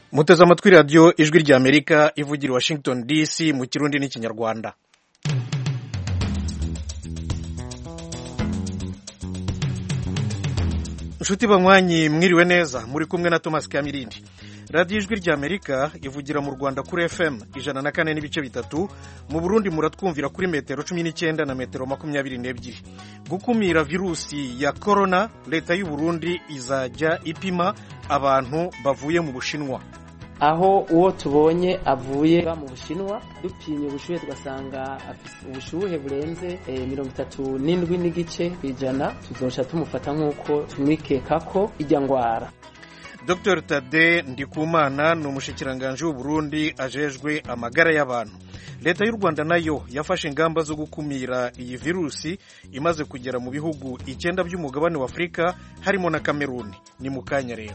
muteze amatwi radiyo ijwi ry'amerika ivugira i washington dc mu kirundi n'ikinyarwanda inshuti banywanyi mwiriwe neza muri kumwe na thomas kamirindi radiyo ijwi ry'amerika ivugira mu rwanda kuri fm ijana na kane n'ibice bitatu mu burundi muratwumvira kuri metero cumi n'icyenda na metero makumyabiri n'ebyiri gukumira virusi ya korona leta y'u burundi izajya ipima abantu bavuye mu bushinwa aho uwo tubonye avuye mu bushinwa dupimye ubushuhe tugasanga afite ubushuhe burenze mirongo itatu n'indwi n'igice ku ijana tuzosha tumufata nk'uko tumwikeka ko ijya ndwara dr tade ndikumana ni umushikiranganji w'uburundi ajejwe amagara y'abantu leta y'u rwanda nayo yafashe ingamba zo gukumira iyi virusi imaze kugera mu bihugu icyenda by'umugabane wa afurika harimo na kameruni ni mu kanya rero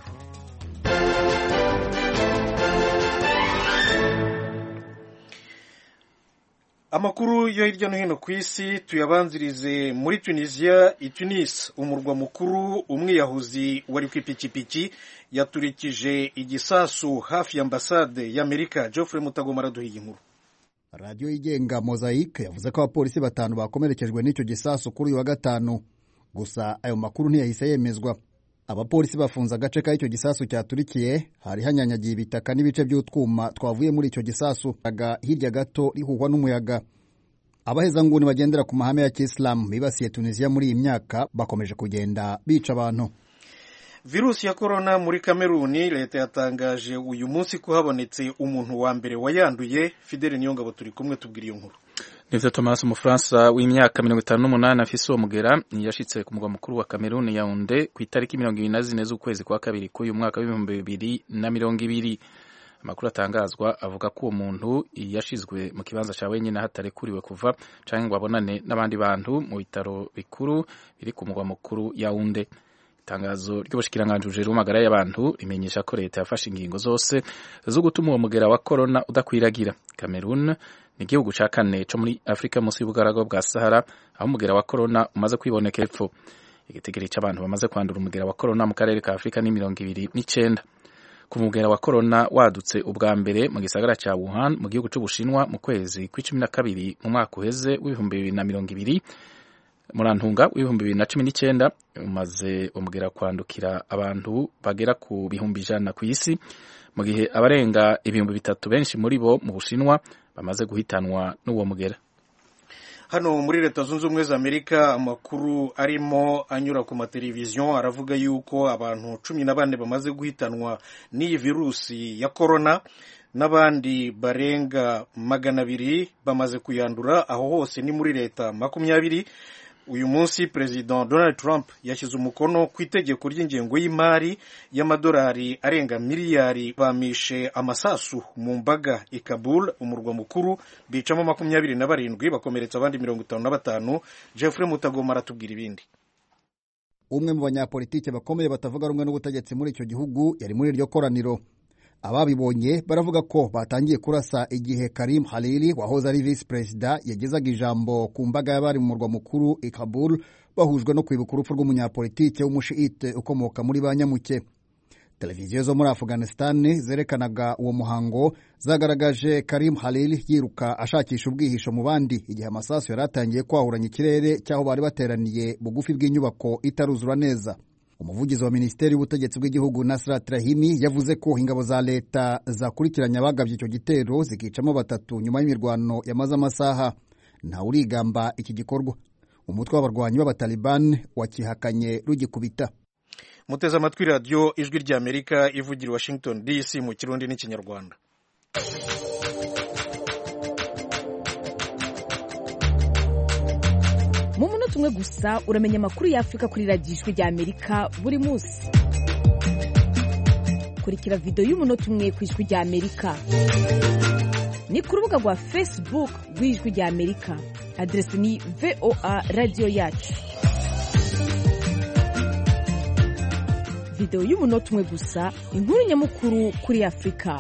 amakuru yo hirya no hino ku isi tuyabanzirize muri tunisiya i tunis umurwa mukuru umwiyahuzi wari ku ipikipiki yaturikije igisasu hafi ya ambasade y'amerika geoffrey mutagoma araduha iyi nkuru radiyo yigenga mozayike yavuze ko abapolisi batanu bakomerekejwe n'icyo gisasu kuri uyu wa gatanu gusa ayo makuru ntiyahise yemezwa abapolisi bafunze agace k'icyo gisasu cyaturikiye hari hanyanyagiye ibitaka n'ibice by'utwuma twavuye muri icyo gisasu hirya gato rihuhwa n'umuyaga abahezanguni bagendera ku mahame ya kisilamu bibasiye tunisiya muri iyi myaka bakomeje kugenda bica abantu virusi ya korona muri kameruni leta yatangaje uyu munsi ko habonetse umuntu wa mbere wayanduye fideli niyongabo turi kumwe tubwira iyo nkuru nivyo Thomas umufaransa w'imyaka mirongo itanu n'umunani afise uwo mugera yashitse ku mugwa mukuru wa Kameruni Yaounde ku itariki mirongo ibiri na zine z'ukwezi kwa kabiri k'uyu mwaka w'ibihumbi bibiri na mirongo ibiri amakuru atangazwa avuga ko uwo muntu yashizwe mu kibanza ca wenyine hatarekuriwe kuva canke ngo abonane n'abandi bantu mu bitaro bikuru biri ku mugwa mukuru Yaounde itangazo ry'ubushikiranganji bujejwe amagara y'abantu rimenyesha ko leta yafashe ingingo zose zo gutuma uwo mugera wa korona udakwiragira Cameroon ni igihugu ca kane co muri afurika munsi y'ubugaraga bwa sahara aho umugera wa korona umaze kwiboneka epfo igitigiri c'abantu bamaze kwandura umugera wa korona mu karere ka afurika ni mirongo ibiri n'icenda ku mugera wa korona wadutse ubwa mbere mu gisagara ca wuhan mu gihugu c'ubushinwa mu kwezi kw'icumi na kabiri mu mwaka uheze w'ibihumbi bibiri na mirongo ibiri murantunga w'ibihumbi bibiri na cumi n'icenda umaze umugera kwandukira abantu bagera ku bihumbi ijana ku isi mu gihe abarenga ibihumbi bitatu benshi muri bo mu bushinwa bamaze guhitanwa n'uwo mugera hano muri leta zunze ubumwe za amerika amakuru arimo anyura ku mateleviziyo aravuga yuko abantu cumi na bane bamaze guhitanwa n'iyi virusi ya korona n'abandi barenga magana abiri bamaze kuyandura aho hose ni muri leta makumyabiri uyu munsi perezida donald trump yashyize umukono ku itegeko ry'ingengo y'imari y'amadolari arenga miliyari bamishe amasasu mu mbaga i kabul umurwa mukuru bicamo makumyabiri na barindwi bakomeretsa abandi mirongo itanu na batanu jeffrey mutagoma aratubwira ibindi umwe mu banyapolitike bakomeye batavuga rumwe n'ubutegetsi muri icyo gihugu yari muri iryo koraniro ababibonye baravuga ko batangiye kurasa igihe Karim Khalili wahoze ari visi perezida yagezaga ijambo ku mbaga y'abari mu murwa mukuru i Kabul bahujwe no kwibuka urupfu rw'umunyapolitike w'umushiite ukomoka muri ba nyamuke televiziyo zo muri Afghanistan zerekanaga uwo muhango zagaragaje Karim Khalil yiruka ashakisha ubwihisho mu bandi igihe amasasu yari atangiye kwahuranya ikirere cy'aho bari bateraniye bugufi bw'inyubako itaruzura neza umuvugizi wa minisiteri y'ubutegetsi bw'igihugu Nasrat Rahimi yavuze ko ingabo za leta zakurikiranye abagabye icyo gitero zikicamo batatu nyuma y'imirwano yamaze amasaha ntawe urigamba iki gikorwa umutwe w'abarwanyi b'abataliban wakihakanye rugikubita muteze amatwi radiyo ijwi ry'amerika ivugira i washington dc mu kirundi n'ikinyarwanda mu munota umwe gusa uramenya amakuru y'afurika kuri radiyo ijwi ry'amerika buri munsi kurikira videwo y'umunota umwe ku ijwi ry'amerika ni ku rubuga rwa facebook rw'ijwi ry'amerika aderesi ni voa radiyo yacu videwo y'umunota umwe gusa inkuru nyamukuru kuri afurika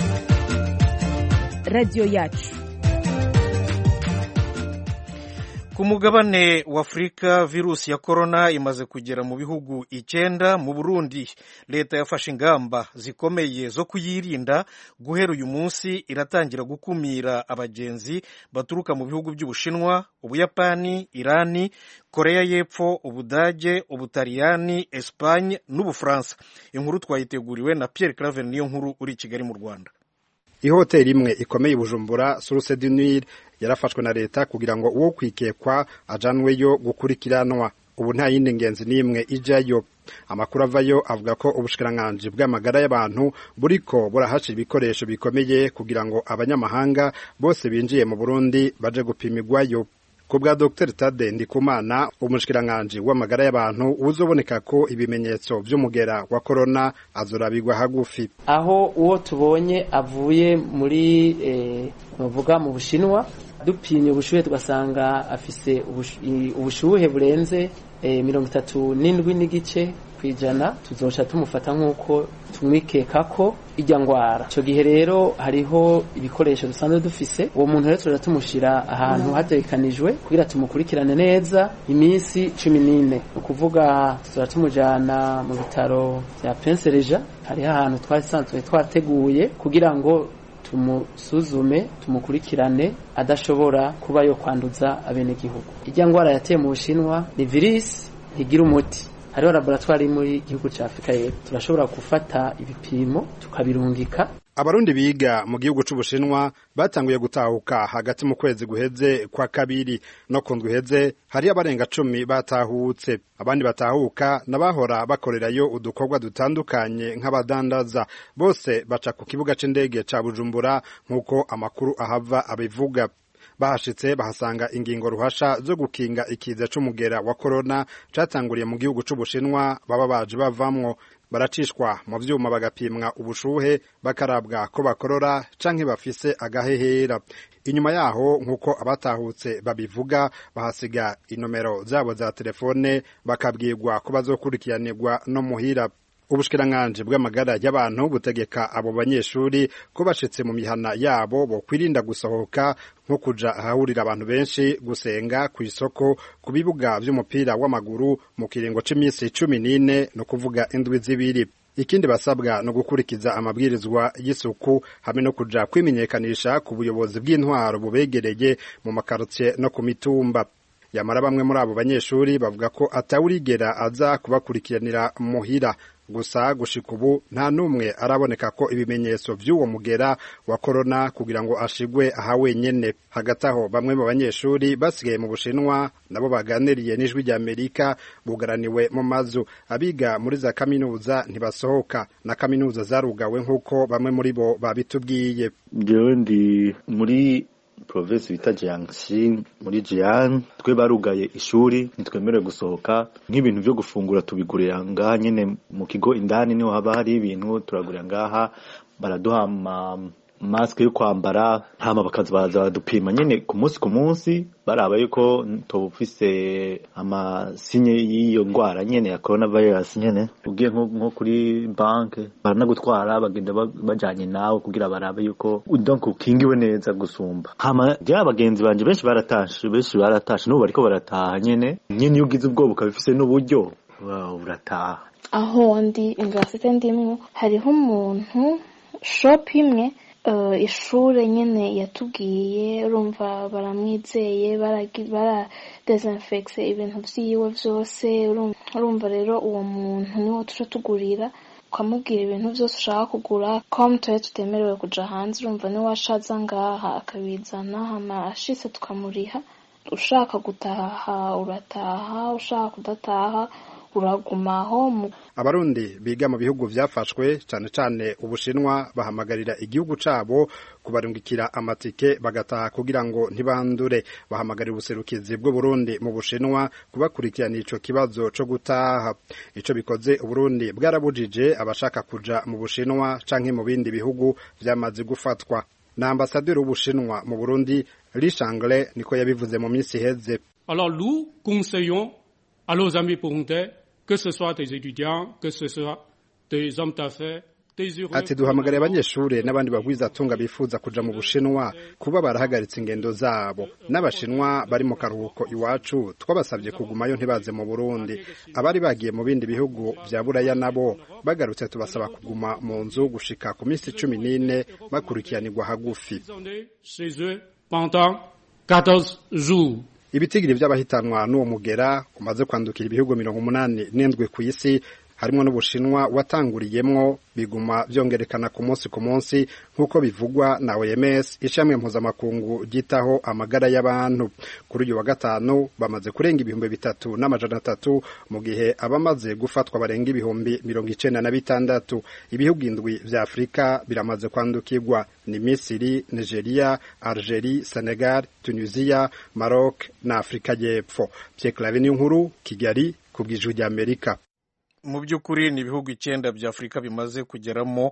radiyo yacu ku mugabane wa afurika virusi ya korona imaze kugera mu bihugu icyenda mu burundi leta yafashe ingamba zikomeye zo kuyirinda guhera uyu munsi iratangira gukumira abagenzi baturuka mu bihugu by'ubushinwa ubuyapani irani koreya y'epfo ubudage ubutaliyani esipanye n'ubufaransa inkuru twayiteguriwe na pierre claver niyo nkuru uri i kigali mu rwanda ihoteli imwe ikomeye i bujumbura suruse du nil yarafashwe na leta kugira ngo uwo kwikekwa ajanweyo gukurikiranwa ubu nta yindi ngenzi n'imwe ijyayo amakuru avayo avuga ko ubushikiranganji bw'amagara y'abantu buriko burahasha ibikoresho bikomeye kugira ngo abanyamahanga bose binjiye mu burundi baje gupimirwayo ku bwa dr tade ndikumana umushikiranganji w'amagara y'abantu uzoboneka ko ibimenyetso vy'umugera wa korona azorabigwa hagufi aho uwo tubonye avuye muri eh, bavuga mu bushinwa dupimye ubushuhe tugasanga afise ubushuhe burenze eh, mirongo itatu n'indwi n'igice kwijana tuzoca tumufata nk'uko tumwikeka ko ijya ngwara icyo gihe rero hariho ibikoresho dusanzwe dufise uwo muntu rero turaja tumushyira ahantu hategekanijwe kugira tumukurikirane neza iminsi cumi n'ine ni ukuvuga tuzora tumujyana mu bitaro bya pensereja hariho ahantu twasanzwe twateguye kugira ngo tumusuzume tumukurikirane adashobora kuba yo kwanduza abenegihugu ijya ngwara yateye mu bushinwa ni virisi ntigira umuti hariho laboratwari muri gihugu cya afurika y'epfo turashobora gufata ibipimo tukabirungika abarundi biga mu gihugu c'ubushinwa batanguye gutahuka hagati mu kwezi guheze kwa kabiri no ku ndwi iheze hariyo abarenga cumi batahutse abandi batahuka n'abahora bakorerayo udukorwa dutandukanye nk'abadandaza bose baca ku kibuga c'indege ca bujumbura nk'uko amakuru ahava abivuga bahashitse bahasanga ingingo ruhasha zo gukinga ikiza c'umugera wa korona catanguriye mu gihugu c'ubushinwa baba baje bavamwo baracishwa mu vyuma bagapimwa ubushuhe bakarabwa ko bakorora canke bafise agahehera inyuma yaho nk'uko abatahutse babivuga bahasiga inomero zabo za telefone bakabwirwa ko bazokurikiranirwa no muhira ubushikiranganji bw'amagara y'abantu butegeka abo banyeshuri ko bashitse mu mihana yabo bo kwirinda gusohoka nko kuja ahahurira abantu benshi gusenga ku isoko ku bibuga vy'umupira w'amaguru mu kiringo c'imisi cumi n'ine no kuvuga indwi zibiri ikindi basabwa no gukurikiza amabwirizwa y'isuku hamwe no kuja kwimenyekanisha ku buyobozi bw'intwaro bubegereye mu makarotiye no ku mitumba yamara bamwe muri abo banyeshuri bavuga ko atawurigera aza kubakurikiranira muhira gusa gushika ubu nta n'umwe araboneka ko ibimenyetso vy'uwo mugera wa korona kugira ngo ashigwe aha wenyene hagati aho bamwe mu banyeshuri basigaye mu bushinwa nabo baganiriye n'ijwi rya amerika bugaraniwe mu mazu abiga muri za kaminuza ntibasohoka na kaminuza zarugawe nk'uko bamwe muri bo babitubwiye jewe ndi muri provinsi bita Jiangxi muri Jian twe barugaye ishuri ntitwemerewe gusohoka nk'ibintu byo gufungura tubigurira ngaha nyene mu kigo indani niho haba hari ibintu turagurira ngaha baraduha ama masike yo kwambara hama bakaza baza badupima nyene ku munsi ku munsi baraba yuko tubufise amasinye y'iyo ngwara nyene ya coronavirus nyene ugiye nko kuri banke baranagutwara bagenda bajanye nawe kugira barabe yuko donc ukingiwe neza gusumba hama je abagenzi banje benshi baratashe benshi baratashe n'ubu bariko barataha nyene nyene iyo ugize ubwoba ukabifise n'uburyo urataha aho ndi universite ndimwo hariho umuntu shop imwe ishure nyene yatubwiye urumva baramwizeye baradesinfegise ibintu vyiwe vyose urumva rero uwo muntu niwo tuca tugurira ukamubwira ibintu vyose ushaka kugura com tuye tutemerewe kuja hanze urumva niwe ashaza ngaha akabizana hama ashitse tukamuriha ushaka gutaha urataha ushaka kudataha uragumaho abarundi biga mu bihugu vyafashwe cane cane ubushinwa bahamagarira igihugu cabo kubarungikira amatike bagataha kugira ngo ntibandure bahamagarira ubuserukizi bw'uburundi mu bushinwa kubakurikiranira ico kibazo co gutaha ico bikoze uburundi bwarabujije abashaka kuja mu bushinwa canke mu bindi bihugu vyamaze gufatwa na ambasaderi w'ubushinwa mu burundi rishangle niko yabivuze mu minsi iheze alors nous conseillons à nos amis burundais que ce soit des étudiants, que ce soit des hommes d'affaires, ati duhamagariye abanyeshuri n'abandi bagwizatunga bifuza kuja mu bushinwa kuba barahagaritse ingendo zabo n'abashinwa bari mu karuhuko iwacu twabasabye kugumayo ntibaze mu burundi abari bagiye mu bindi bihugu vya buraya nabo bagarutse tubasaba kuguma mu nzu gushika ku minsi cumi n'ine bakurikiranirwa hagufi ibitigiri vy'abahitanwa n'uwo mugera umaze kwandukira ibihugu mirongo umunani n'indwi ku isi harimo n'ubushinwa watanguriyemwo biguma vyongerekana ku munsi ku munsi nk'uko bivugwa na OMS ishami mpuzamakungu ryitaho amagara y'abantu kuri uyu wa gatanu bamaze kurenga ibihumbi bitatu n'amajana atatu mu gihe abamaze gufatwa barenga ibihumbi mirongo icenda na bitandatu ibihugu indwi vya afurika biramaze kwandukirwa ni misiri nigeria algerie senegal tunisia maroc na afurika y'epfo pierre clave nkuru kigali ku bw'ijwi ry'amerika mu by'ukuri ni ibihugu icyenda bya afurika bimaze kugeramo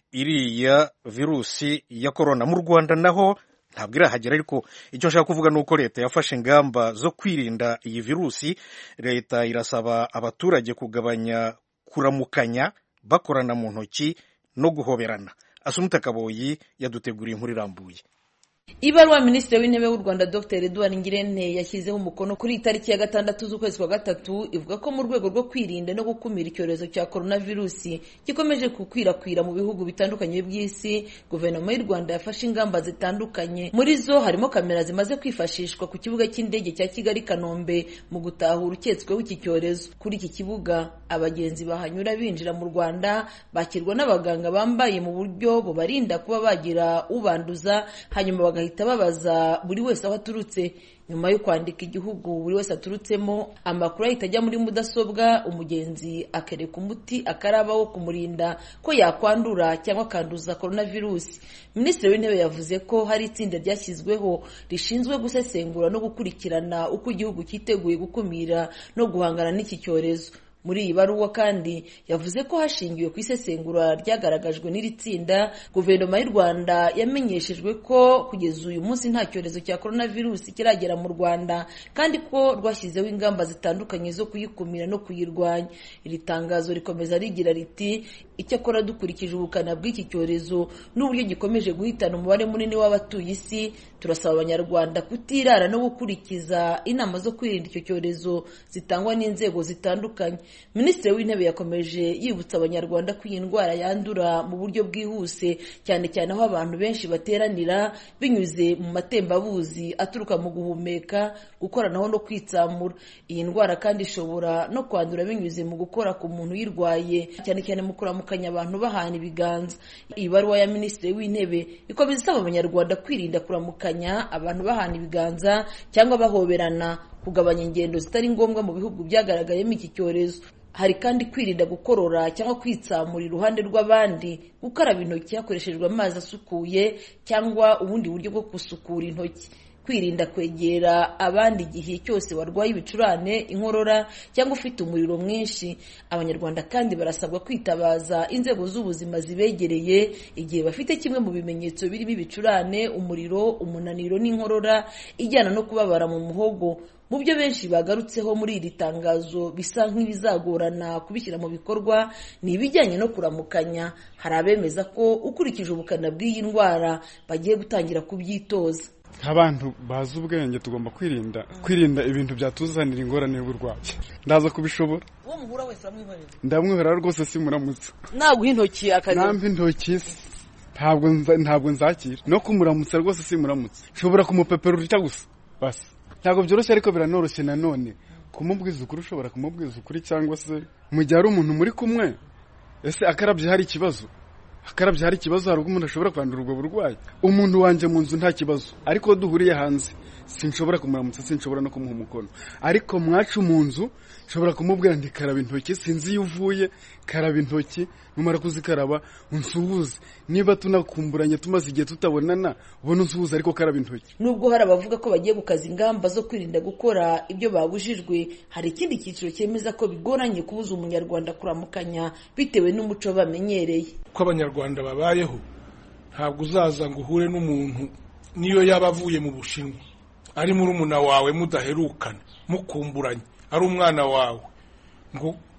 iriya virusi ya korona mu rwanda naho ntabwo irahagera ariko icyo nshaka kuvuga ni uko leta yafashe ingamba zo kwirinda iyi virusi leta irasaba abaturage kugabanya kuramukanya bakorana mu ntoki no guhoberana asumuta kaboyi yaduteguriye inkuru irambuye ibaruwa minisitiri w'intebe w'u rwanda dr edouard ngirente yashyizeho umukono kuri itariki ya gatandatu z'ukwezi kwa gatatu ivuga ko mu rwego rwo kwirinda no gukumira icyorezo cya coronavirusi gikomeje gukwirakwira mu bihugu bitandukanye by'isi guverinoma y'u rwanda yafashe ingamba zitandukanye muri zo harimo kamera zimaze kwifashishwa ku kibuga cy'indege cya kigali kanombe mu gutahura uketsweho iki cyorezo kuri iki kibuga abagenzi bahanyura binjira mu rwanda bakirwa n'abaganga bambaye mu buryo bubarinda kuba bagira ubanduza hanyuma bagahita babaza buri wese aho aturutse nyuma yo kwandika igihugu buri wese aturutsemo amakuru ahita ajya muri mudasobwa umugenzi akereka umuti akaraba wo kumurinda ko yakwandura cyangwa akanduza coronavirus minisitiri w'intebe yavuze ko hari itsinda ryashyizweho rishinzwe gusesengura no gukurikirana uko igihugu cyiteguye gukumira no guhangana n'iki cyorezo muri iyi baruwa kandi yavuze ko hashingiwe ku isesengura ryagaragajwe n'iri tsinda guverinoma y'u rwanda yamenyeshejwe ko kugeza uyu munsi nta cyorezo cya coronavirus kiragera mu rwanda kandi ko rwashyizeho ingamba zitandukanye zo kuyikumira no kuyirwanya iri tangazo rikomeza rigira riti icyakora dukurikije ubukana bw'iki cyorezo n'uburyo gikomeje guhitana umubare munini w'abatuye isi turasaba abanyarwanda kutirara no gukurikiza inama zo kwirinda icyo cyorezo zitangwa n'inzego zitandukanye minisitiri w'intebe yakomeje yibutsa abanyarwanda ko iyi ndwara yandura mu buryo bwihuse cyane cyane aho abantu benshi bateranira binyuze mu matembabuzi aturuka mu guhumeka gukoranaho no kwitsamura iyi ndwara kandi ishobora no kwandura binyuze mu gukora ku muntu uyirwaye cyane cyane mu kuramukanya abantu bahana ibiganza iyi baruwa ya minisitiri w'intebe ikomeza isaba abanyarwanda kwirinda kuramukanya abantu bahana ibiganza cyangwa bahoberana kugabanya ingendo zitari ngombwa mu bihugu byagaragayemo iki cyorezo hari kandi kwirinda gukorora cyangwa kwitsamura iruhande rw'abandi gukaraba intoki hakoreshejwe amazi asukuye cyangwa ubundi buryo bwo gusukura intoki kwirinda kwegera abandi igihe cyose warwaye ibicurane inkorora cyangwa ufite umuriro mwinshi abanyarwanda kandi barasabwa kwitabaza inzego z'ubuzima zibegereye igihe bafite kimwe mu bimenyetso birimo ibicurane umuriro umunaniro n'inkorora ijyana no kubabara mu muhogo mu byo benshi bagarutseho muri iri tangazo bisa nk'ibizagorana kubishyira mu bikorwa ni ibijyanye no kuramukanya hari abemeza ko ukurikije ubukana bw'iyi ndwara bagiye gutangira kubyitoza nk'abantu bazi ubwenge tugomba kwirinda kwirinda ibintu byatuzanira ingorane y'uburwayi ndaza kubishobora uwo muhura wese uramwihorera ndamwihorera rwose simuramutse naguha intoki akareba nampa intoki ntabwo ntabwo nzakira no kumuramutsa rwose simuramutse nshobora kumupepera urutya gusa basi ntabwo byoroshye ariko biranoroshye nanone kumubwiza ukuri ushobora kumubwiza ukuri cyangwa se mu gihe ari umuntu muri kumwe ese akarabye hari ikibazo akarabye hari ikibazo hari ubwo umuntu ashobora kwandura ubwo burwayi umuntu wanjye mu nzu nta kibazo ariko duhuriye hanze sinshobora kumuramutsa sinshobora no kumuha umukono ariko mwacu mu nzu nshobora kumubwira nti karaba intoki sinzi iyo uvuye karaba intoki numara kuzikaraba unsuhuze niba tunakumburanye tumaze igihe tutabonana ubona unsuhuze ariko karaba intoki nubwo hari abavuga ko bagiye gukaza ingamba zo kwirinda gukora ibyo babujijwe hari ikindi cyiciro cyemeza ko bigoranye kubuza umunyarwanda kuramukanya bitewe n'umuco bamenyereye uko abanyarwanda babayeho ntabwo uzaza ngo uhure n'umuntu niyo yaba avuye mu bushinwa ari murumuna wawe mudaherukana mukumburanye ari umwana wawe ngo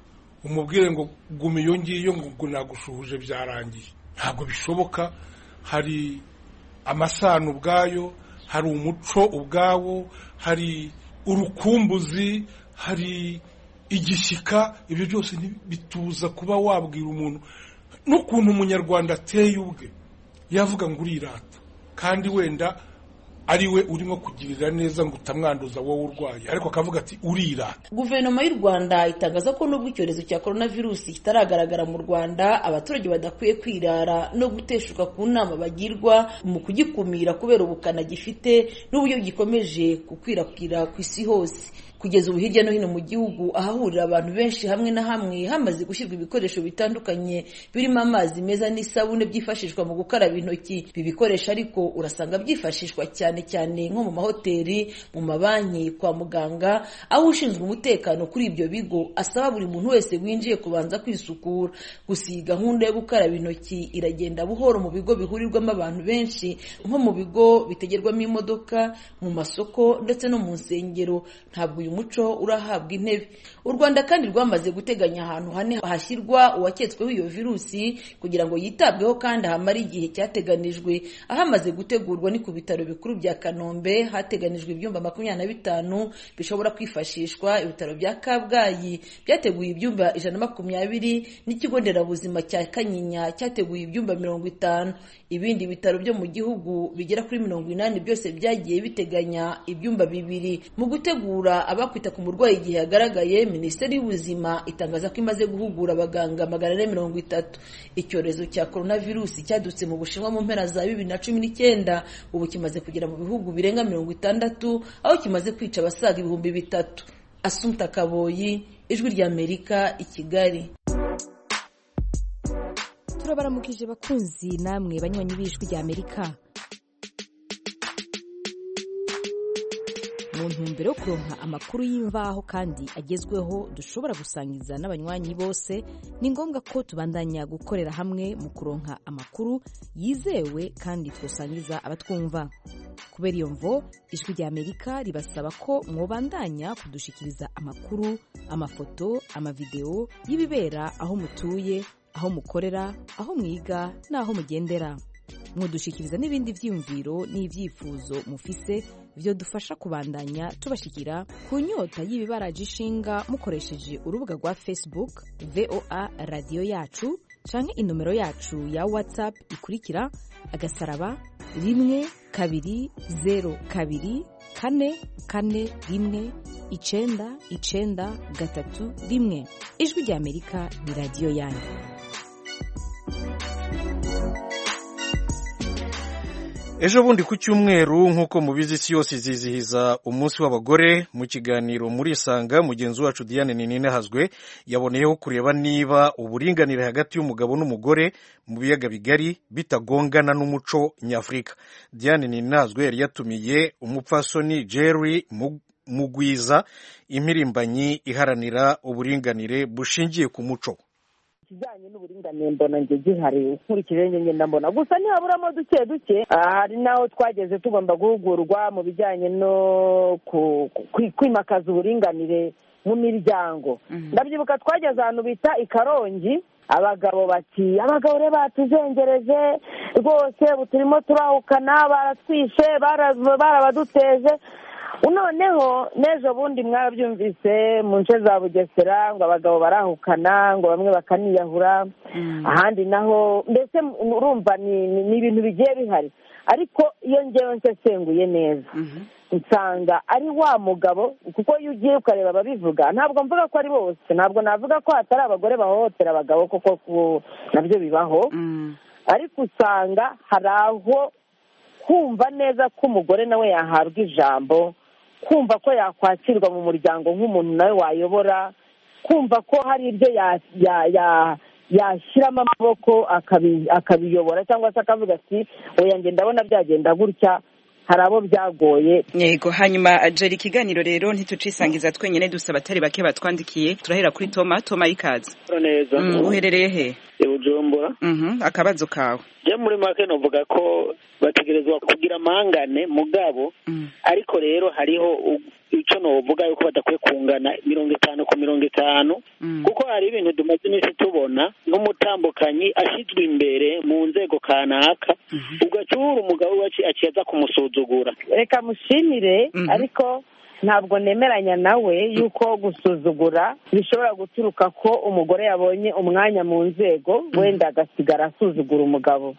umubwire ngo guma iyo ngiyo ngo nagushuhuje byarangiye ntabwo bishoboka hari amasano ubwayo hari umuco ubwawo hari urukumbuzi hari igishyika ibyo byose bituza kuba wabwira umuntu n'ukuntu umunyarwanda ateye ubwe yavuga ngo urirata kandi wenda ari we urimo kugirira neza ngo utamwanduza wowe urwaye ariko akavuga ati urirata guverinoma y'u rwanda itangaza ko nubwo icyorezo cya korona virusi kitaragaragara mu rwanda abaturage badakwiye kwirara no guteshuka ku nama bagirwa mu kugikumira kubera ubukana gifite n'uburyo gikomeje gukwirakwira ku isi hose kugeza ubu hirya no hino mu gihugu ahahurira abantu benshi hamwe na hamwe hamaze gushyirwa ibikoresho bitandukanye birimo amazi meza n'isabune byifashishwa mu gukaraba intoki ibi bikoresho ariko urasanga byifashishwa cyane cyane nko mu mahoteli mu mabanki kwa muganga aho ushinzwe umutekano kuri ibyo bigo asaba buri muntu wese winjiye kubanza kwisukura gusa iyi gahunda yo gukaraba intoki iragenda buhoro mu bigo bihurirwamo abantu benshi nko mu bigo bitegerwamo imodoka mu masoko ndetse no mu nsengero ntabwo uyu muco urahabwa intebe u rwanda kandi rwamaze guteganya ahantu hane hashyirwa uwaketsweho iyo virusi kugira ngo yitabweho kandi ahamare igihe cyateganijwe ahamaze gutegurwa ni ku bitaro bikuru bya kanombe hateganijwe ibyumba makumyabiri na bitanu bishobora kwifashishwa ibitaro bya kabgayi byateguye ibyumba ijana na makumyabiri n'ikigo nderabuzima cya kanyinya cyateguye ibyumba mirongo itanu ibindi bitaro byo mu gihugu bigera kuri mirongo inani byose byagiye biteganya ibyumba bibiri mu gutegura abakwita ku murwayi igihe yagaragaye minisiteri y'ubuzima itangaza ko imaze guhugura abaganga magana ane mirongo itatu icyorezo cya korona virusi cyadutse mu bushinwa mu mpera za bibiri na cumi n'icyenda ubu kimaze kugera mu bihugu birenga mirongo itandatu aho kimaze kwica abasaga ibihumbi bitatu asumta kaboyi ijwi ry'amerika i kigali turabaramukije bakunzi namwe banywanyi b'ijwi ry'amerika mu ntumbero yo kuronka amakuru y'imvaho kandi agezweho dushobora gusangiza n'abanywanyi bose ni ngombwa ko tubandanya gukorera hamwe mu kuronka amakuru yizewe kandi twosangiza abatwumva kubera iyo mvo ijwi rya amerika ribasaba ko mwobandanya kudushikiriza amakuru amafoto amavideo y'ibibera aho mutuye aho mukorera aho mwiga n'aho mugendera mudushikiriza n'ibindi byiyumviro n'ibyifuzo mufise byo dufasha kubandanya tubashikira ku nyota y'ibibaraje ishinga mukoresheje urubuga rwa facebook voa radiyo yacu canke inomero yacu ya whatsapp ikurikira agasaraba rimwe kabiri zero kabiri kane kane rimwe icenda icenda gatatu rimwe ijwi rya amerika ni radiyo yanyu ejo bundi ku cyumweru nk'uko mubizi isi yose izizihiza umunsi w'abagore mu kiganiro muri isanga mugenzi wacu diane ninahazwe yaboneyeho kureba niba uburinganire hagati y'umugabo n'umugore mu biyaga bigari bitagongana n'umuco nyafurika diane ninahazwe yari yatumiye umupfasoni jerry mugwiza impirimbanyi iharanira uburinganire bushingiye ku muco ikijyanye n'uburinganire mbona njye gihari nkurikije ngenda mbona gusa ntihaburamo duke duke hari n'aho twageze tugomba guhugurwa mu bijyanye no kwimakaza uburinganire mu miryango ndabyibuka twageze ahantu bita i karongi abagabo bati abagabo rero batuzengereje rwose ubu turimo turahukana baratwishe barabaduteje noneho n'ejo bundi mwarabyumvise mu nce za bugesera ngo abagabo barahukana ngo bamwe bakaniyahura ahandi naho mbese urumva ni ibintu bigiye bihari ariko iyo ngewe nsesenguye neza nsanga ari wa mugabo kuko iyo ugiye ukareba ababivuga ntabwo mvuga ko ari bose ntabwo navuga ko hatari abagore bahohotera abagabo kuko nabyo bibaho ariko usanga hari aho kumva neza ko umugore nawe yahabwa ijambo kumva ko yakwakirwa mu muryango nk'umuntu nawe wayobora kumva ko hari ibyo yashyiramo amaboko akabiyobora cyangwa se akavuga ati oya ngenda ndabona byagenda gutya hari abo byagoye yego hanyuma jeri ikiganiro rero ntitucisangiza twenyine dusaba atari bake batwandikiye turahera kuri toma toma ikaze neza uherereye he bujumbura akabazo kawe je muri make novuga ko bategerezwa kugira amangane mugabo ariko rero hariho icyo novuga yuko badakwiye kungana mirongo itanu ku mirongo itanu kuko hari ibintu tumaze iminsi tubona nk'umutambukanyi ashyizwe imbere mu nzego kanaka ugacyura umugabo we aciye aza kumusuzugura reka mushimire ariko ntabwo nemeranya nawe yuko gusuzugura bishobora guturuka ko umugore yabonye umwanya mu nzego wenda agasigara asuzugura umugabo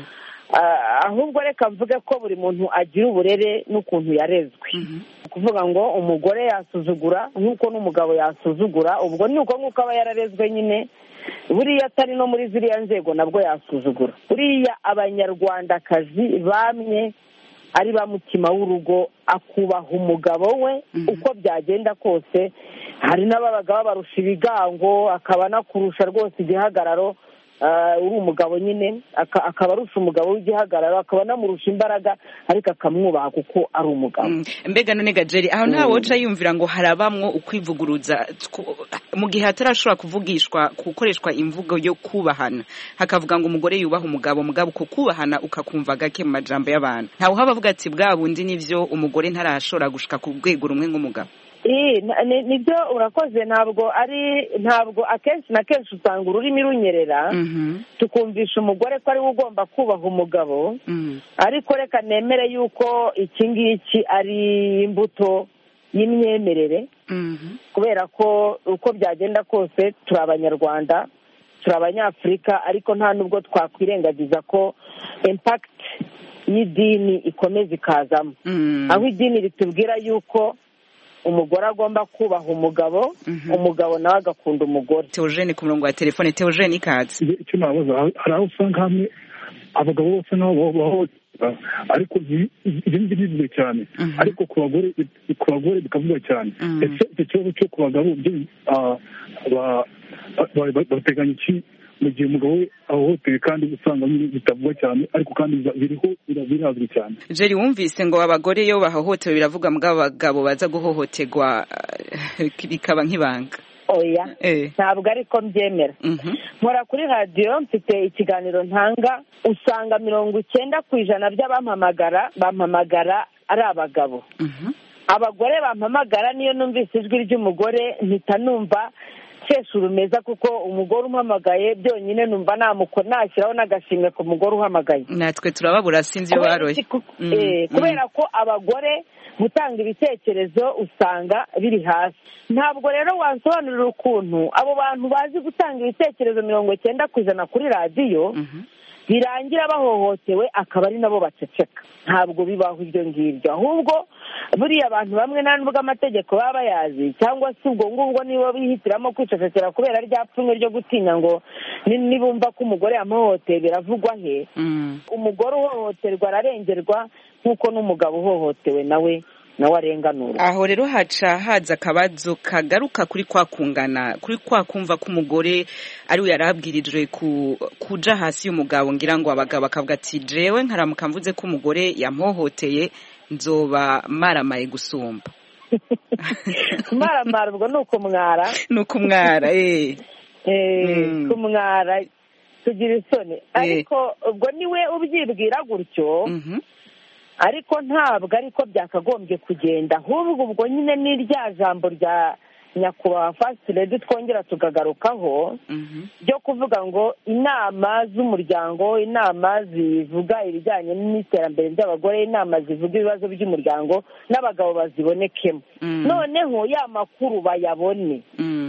ahubwo reka mvuge ko buri muntu agira uburere n'ukuntu yarezwe kuvuga ngo umugore yasuzugura nk'uko n'umugabo yasuzugura ubwo ni uko nk'uko aba yararezwe nyine buriya atari no muri ziriya nzego nabwo yasuzugura buriya abanyarwandakazi bamwe ari ba mutima w'urugo akubaha umugabo we uko byagenda kose hari n'ababaga babarusha ibigango akaba anakurusha rwose igihagararo uri umugabo nyine akaba arusha umugabo w'igihagararo akaba anamurusha imbaraga ariko akamwubaha kuko ari umugabo mbega none gajeri aho nta woca yumvira ngo harabamwo ukwivuguruza mu gihe hatarashobora kuvugishwa gukoreshwa imvugo yo kubahana hakavuga ngo umugore yubaha umugabo mugabo uko kubahana ukakumva gake mu majambo y'abantu ntawe uhaba avuga ati bwa bundi nivyo umugore ntarashobora gushika ku rwego rumwe nk'umugabo nibyo urakoze ntabwo ari ntabwo akenshi na kenshi usanga ururimi runyerera tukumvisha umugore ko ariwe ugomba kubaha umugabo ariko reka nemere yuko iki ngiki ari imbuto y'imyemerere kubera ko uko byagenda kose turi abanyarwanda turi abanyafurika ariko nta nubwo twakwirengagiza ko impakiti y'idini ikomeza ikazamo aho idini ritubwira yuko umugore agomba kubaha umugabo umugabo nawe agakunda umugore teogene ku murongo wa telefone teogene ikaze icyo nabaza hari aho usanga hamwe abagabo bose nabo bahohotera ariko ibi ngibi bivuga cyane ariko ku bagore ku bagore bikavugwa cyane ese icyo kibazo cyo ku bagabo bateganya iki mu gihe umugabo we ahohotewe kandi usanga bitavugwa cyane ariko kandi biriho birazwi cyane jeri wumvise ngo abagore iyo bahohotewe biravuga ngo abagabo baza guhohoterwa bikaba nk'ibanga oya ntabwo ariko mbyemera nkora kuri radiyo mfite ikiganiro ntanga usanga mirongo icyenda ku ijana by'abampamagara bampamagara ari abagabo abagore bampamagara niyo numvise ijwi ry'umugore mpita numva nkesha urumeza kuko umugore umpamagaye byonyine numva nashyiraho n'agashimwe ku mugore uhamagaye natwe turababura sinzi iyo baroye kubera ko abagore gutanga ibitekerezo usanga biri hasi ntabwo rero wasobanurira ukuntu abo bantu bazi gutanga ibitekerezo mirongo icyenda ku ijana kuri radiyo birangira bahohotewe akaba ari nabo baceceka ntabwo bibaho ibyo ngibyo ahubwo buriya abantu bamwe nta nubwo amategeko baba bayazi cyangwa se ubwo ngubwo nibo bihitiramo kwicecekera kubera rya pfunwe ryo gutinya ngo nibumva ko umugore yamuhohoteye biravugwa he umugore uhohoterwa ararengerwa nk'uko n'umugabo uhohotewe nawe nawe arenganura aho rero haca haza akabazo kagaruka kuri kwa kungana kuri kwa kumva ko umugore ari we yarabwirijwe kuja hasi y'umugabo ngira ngo abagabo bakavuga ati jewe nkaramuka mvuze ko umugore yamhohoteye nzoba maramaye gusumba maramara ubwo ni ukumwara ni ukumwara eh kumwara tugira isoni ariko ubwo niwe ubyibwira gutyo ariko ntabwo ariko byakagombye kugenda ahubwo ubwo nyine ni rya jambo rya nyakubahwa fasiti redi twongera tukagarukaho ryo kuvuga ngo inama z'umuryango inama zivuga ibijyanye n'iterambere ry'abagore inama zivuga ibibazo by'umuryango n'abagabo bazibonekemo noneho ya makuru bayabone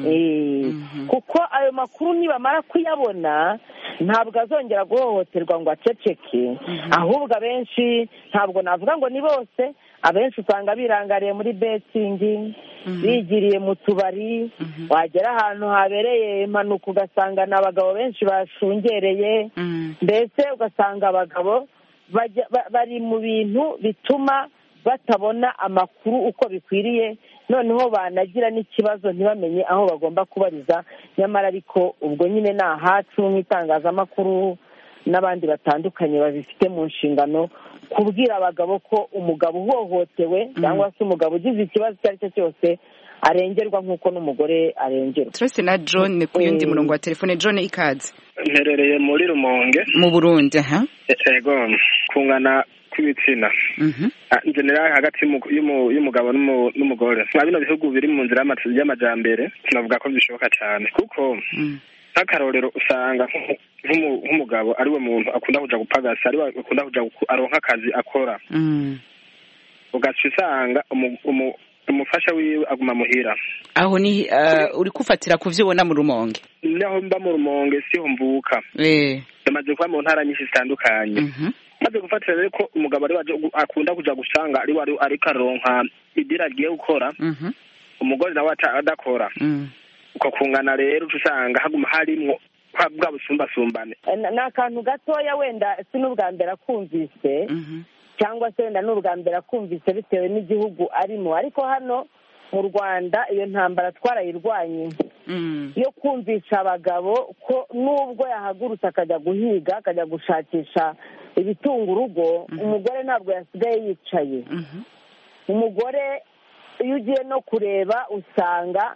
kuko ayo makuru nibamara kuyabona ntabwo azongera guhohoterwa ngo aceceke ahubwo abenshi ntabwo navuga ngo ni bose abenshi usanga birangariye muri betingi bigiriye mu tubari wagera ahantu habereye impanuka ugasanga ni abagabo benshi bashungereye mbese ugasanga abagabo bari mu bintu bituma batabona amakuru uko bikwiriye noneho banagira n'ikibazo ntibamenye aho bagomba kubariza nyamara ariko ubwo nyine ni ahacu nk'itangazamakuru n'abandi batandukanye babifite mu nshingano kubwira abagabo ko umugabo uhohotewe cyangwa se umugabo ugize ikibazo icyo ari cyo cyose arengerwa nk'uko n'umugore arengerwa turetse na john ku yundi Eh. murongo wa telefone john ikaze mperereye muri rumonge mu burundi aha ego kungana kw'ibitsina Mhm. Ah, in general hagati y'umu- y'umu- y'umugabo n'umu- n'umugore mwa bino bihugu biri mu nzira y'ama- y'amajambere tunavuga ko bishoboka cyane kuko nk'akarorero usanga nk'umu- nk'umu- nk'umugabo ari we muntu akunda kuja gupagasa ari we akunda kuja guku- aronka akazi akora Mm. ugaca usanga umu- umu- umufasha wiwe aguma muhira aho ni uh, uri kufatira ku vyo ubona mu rumonge naho mba mu rumonge siho mvuka eh yamaze kuba mu ntara nyinshi zitandukanye maze gufatira rero ko umugabo ari waje gu- akunda kuja gusanga ari wari ariko aronka idira agiye gukora Mhm. umugore nawe ata- adakora Mm. uko kungana rero uca usanga haguma harimwo bwa- bwa busumbasumbane Eh, ni akantu gatoya wenda si n'ubwa mbere akumvise cyangwa se wenda n'ubwa mbere akumvise bitewe n'igihugu arimo ariko hano mu rwanda iyo ntambara twarayirwanye yo kumvisha abagabo ko nubwo yahagurutse akajya guhiga akajya gushakisha ibitunga urugo umugore ntabwo yasigaye yicaye umugore iyo ugiye no kureba usanga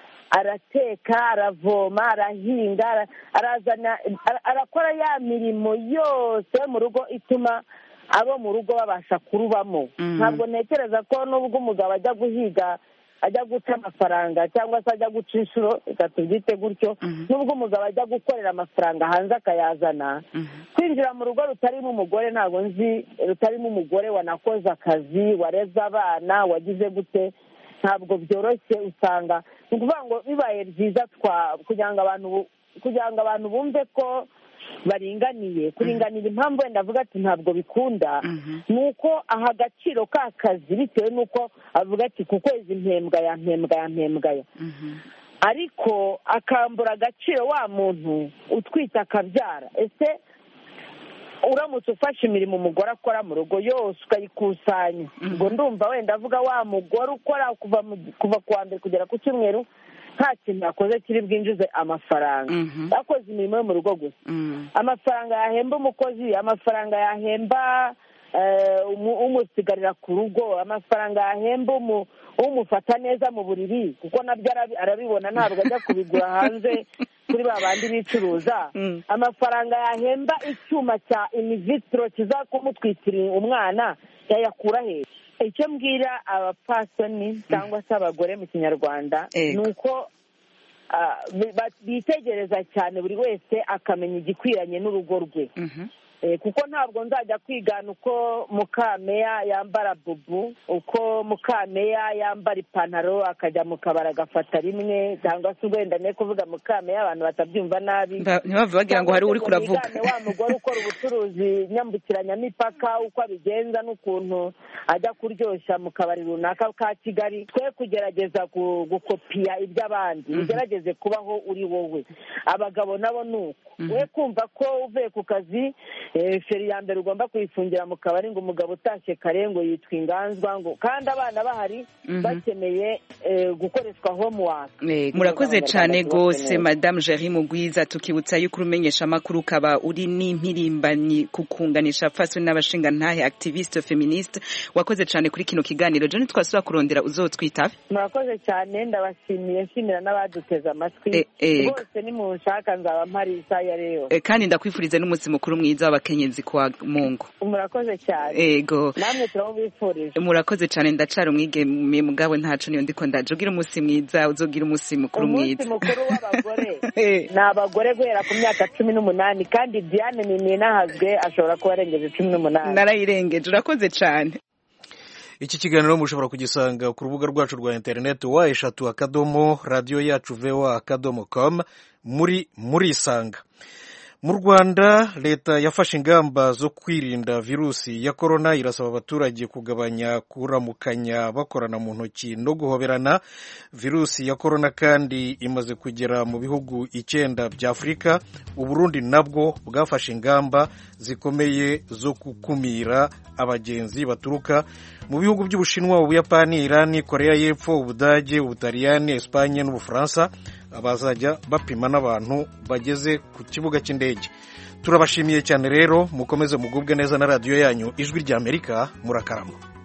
arateka aravoma arahinga ara- arazana ara- arakora ya mirimo yose yo mu rugo ituma abo mu rugo babasha kurubamo ntabwo ntekereza ko nubwo umugabo ajya guhiga ajya guca amafaranga cyangwa se ajya guca inshuro reka tubyite gutyo nubwo umugabo ajya gukorera amafaranga hanze akayazana kwinjira mu rugo rutarimo umugore ntabwo nzi rutarimo umugore wanakoze akazi wareze abana wagize gute ntabwo byoroshye usanga ni ukuvuga ngo bibaye byiza twa kugira ngo abantu bu- kugira ngo abantu bumve ko baringaniye kuringanira impamvu wenda avuga ati ntabwo bikunda ni uko aha agaciro ka kazi bitewe n'uko avuga ati ku kwezi mpembwa ya mpembwa ya mpembwa ya ariko akambura agaciro wa muntu utwite akabyara ese uramutse ufashe imirimo umugore akora mu rugo yose ukayikusanya ubwo ndumva wenda avuga wa mugore ukora kuva mu- kuva ku wa mbere kugera ku cyumweru nta kintu yakoze kiri bwinjize amafaranga yakoze imirimo yo mu rugo gusa amafaranga yahemba umukozi amafaranga yahemba eh, umu- umusigarira ku rugo amafaranga yahemba umu- umufata neza mu buriri kuko nabyo arabi- arabibona ntabwo ajya kubigura hanze kuri ba bandi bicuruza amafaranga yahemba icyuma cya inivitiro kiza kumutwikira umwana yayakura he icyo mbwira abapasoni cyangwa se abagore mu kinyarwanda ni uko ah, bi- ba- bitegereza cyane buri wese akamenya igikwiranye n'urugo rwe Eh, kuko ntabwo nzajya kwigana uko mukameya yambara bubu uko mukameya yambara ipantaro akajya mu kabari agafata rimwe cyangwa se wenda ne kuvuga mukameya abantu batabyumva nabi Ba- ntibave bagira ngo hari uri Cyangwa se kuravuga wigane wa mugore ukora ubucuruzi nyambukiranyamipaka uko abigenza n'ukuntu ajya kuryoshya mu kabari runaka ka kigali twe kugerageza gu- gukopiya iby'abandi ugerageze kubaho uri wowe abagabo nabo ni uko we kumva ko uvuye ku kazi eh, feri ya mbere ugomba kuyifungira mu kabari ngo umugabo utashye kare ngo yitwa inganzwa ngo kandi abana bahari bakeneye eh, gukoreshwa homework Eh, murakoze cyane rwose madamu Jerry Mugwiza tukibutsa yuko urumenyesha amakuru ukaba uri n'impirimbanyi ku kunganisha faso n'abashinga ntahe activiste feministe wakoze cyane kuri kino kiganiro John twasubira kurondera uzotwitabe murakoze cyane ndabashimiye nshimira n'abaduteze amatwi Eh, eh. bose nimunshaka nzaba mpari isaha iyo ari yo yose Eh, kandi ndakwifuriza n'umunsi mukuru mwiza w'abakenyezi kwa Mungu murakoze cyane ego namwe turamubifurije murakoze cyane ndacara umwigeme mugabo ntaco niyo ndiko ndaje ugira umunsi mwiza uzogira umunsi mukuru umunsi mwiza mukuru w'abagore ni abagore guhera ku myaka cumi n'umunani kandi diane ninahazwe ashobora kuba arengeje cumi n'umunani narayirengeje urakoze cyane iki kiganiro mushobora kugisanga ku rubuga rwacu rwa interineti wa eshatu akadomo radiyo yacu vewa akadomo komu muri murisanga mu rwanda leta yafashe ingamba zo kwirinda virusi ya korona irasaba abaturage kugabanya kuramukanya bakorana mu ntoki no guhoberana virusi ya korona kandi imaze kugera mu bihugu icyenda bya afurika uburundi nabwo bwafashe ingamba zikomeye zo gukumira abagenzi baturuka mu bihugu by'ubushinwa ubuyapani irani korea y'epfo ubudage ubutaliyani esipanye n'ubufaransa bazajya bapima n'abantu bageze ku kibuga cy'indege turabashimiye cyane rero mukomeze mugubwe neza na radiyo yanyu ijwi ry'amerika murakarama